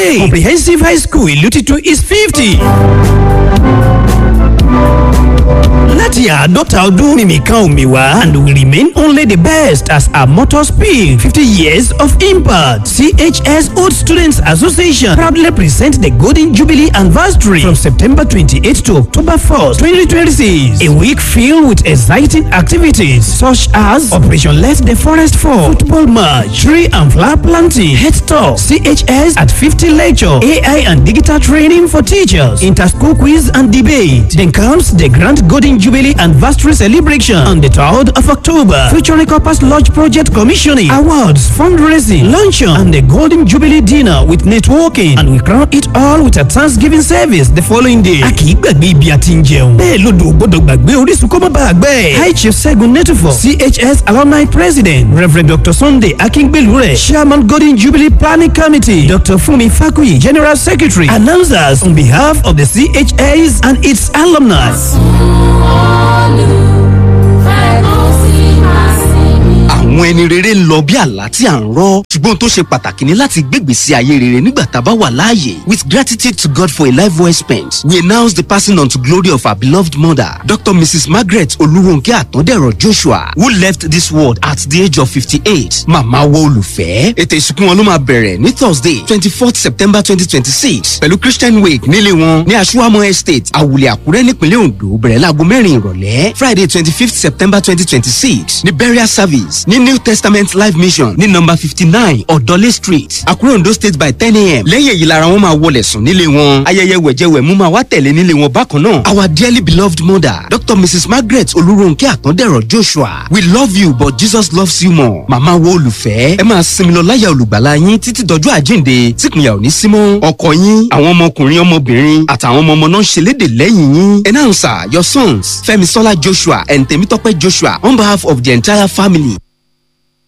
today comprehensive high school ìlú titun is fifty láti àádọ́ta ọdún mímìkan òmìwá and we remain only the best as our motto speak fifty years of impact chs old students association proudly present the golden jubilee anniversary from september twenty-eight to october first twenty twenty-six a week filled with exciting activities such as operation let the forest fall football match tree and flower planting head talk chs at fifty lecture ai and digital training for teachers inter-school quiz and debate then comes the grand golden jubilee anniversary celebration on the 3rd of october featuring corpus lodge project commissioning awards fundraising luncheon and the golden jubilee dinner with networking and we crown it all with a thanksgiving service the following day. a kì í gbàgbé ibi àti ń jẹun bẹ́ẹ̀ lodò gbọ́dọ̀ gbàgbé orísun kó má bàa gbẹ́. high chief segun netufo chs alumni president rev dr sunday akíngbélúrẹ̀ chairman golden jubilee planning committee dr funmi fakuyi general secretary announcers on behalf of the chs and its alumni. àwọn ẹni rere ń lọ bí àlá tí à ń rọ ṣùgbọ́n tó ṣe pàtàkì ni láti gbégbèsè ayé rere nígbà tá a bá wà láàyè with gratitude to God for a life well spent we announce the passing on to glory of our beloved mother Dr. Mrs. Margaret Olúrónkẹ́ Àtàndẹ̀rọ̀ Joshua who left this world at the age of fifty-eight màmá wo olùfẹ́ ètò ìsìnkú wọn ló máa bẹ̀rẹ̀ ní Thursday twenty-fourth September twenty twenty-six pẹ̀lú Christian wake nílé wọn ní Aṣúwámọ́ estate Àwùlẹ̀ Àkúrẹ́ nípínlẹ̀ Ondo bẹ̀rẹ̀ láago mẹ́rin ìrọ̀lẹ́ Friday twenty-fifth September twenty twenty-six ní burial service ní New Testament Life Mission ní number fifty nine Ọ̀dọ́lé street Àkúrẹ́ Ondo state by ten a.m. lẹ́yìn èyí lára wọn máa wọlé sùn nílé wọn ayẹyẹ wẹ̀jẹwẹ̀mú máa wá tẹ̀lé nílé wọn bákan náà our dearly beloved mother Dr. Mrs. Margaret Olúrónkẹ́ Àtàndẹ̀rọ̀ Joshua we love you but Jesus loves you more màmá wo olùfẹ́ ẹ máa sinmi lọ láyà olùgbàlà yín títí dọjọ́ àjíǹde tíkùnyà ò ní sí mọ́ ọkọ yín àwọn ọmọkùnrin ọmọbìnrin àtàwọn ọmọ ọmọ náà ń ṣẹlẹ́dẹ̀ lẹ́yìn yín announcer your sons Fẹ́misọ́lá Joshua and Tèmítọ́pẹ́ Joshua on behalf of the entire family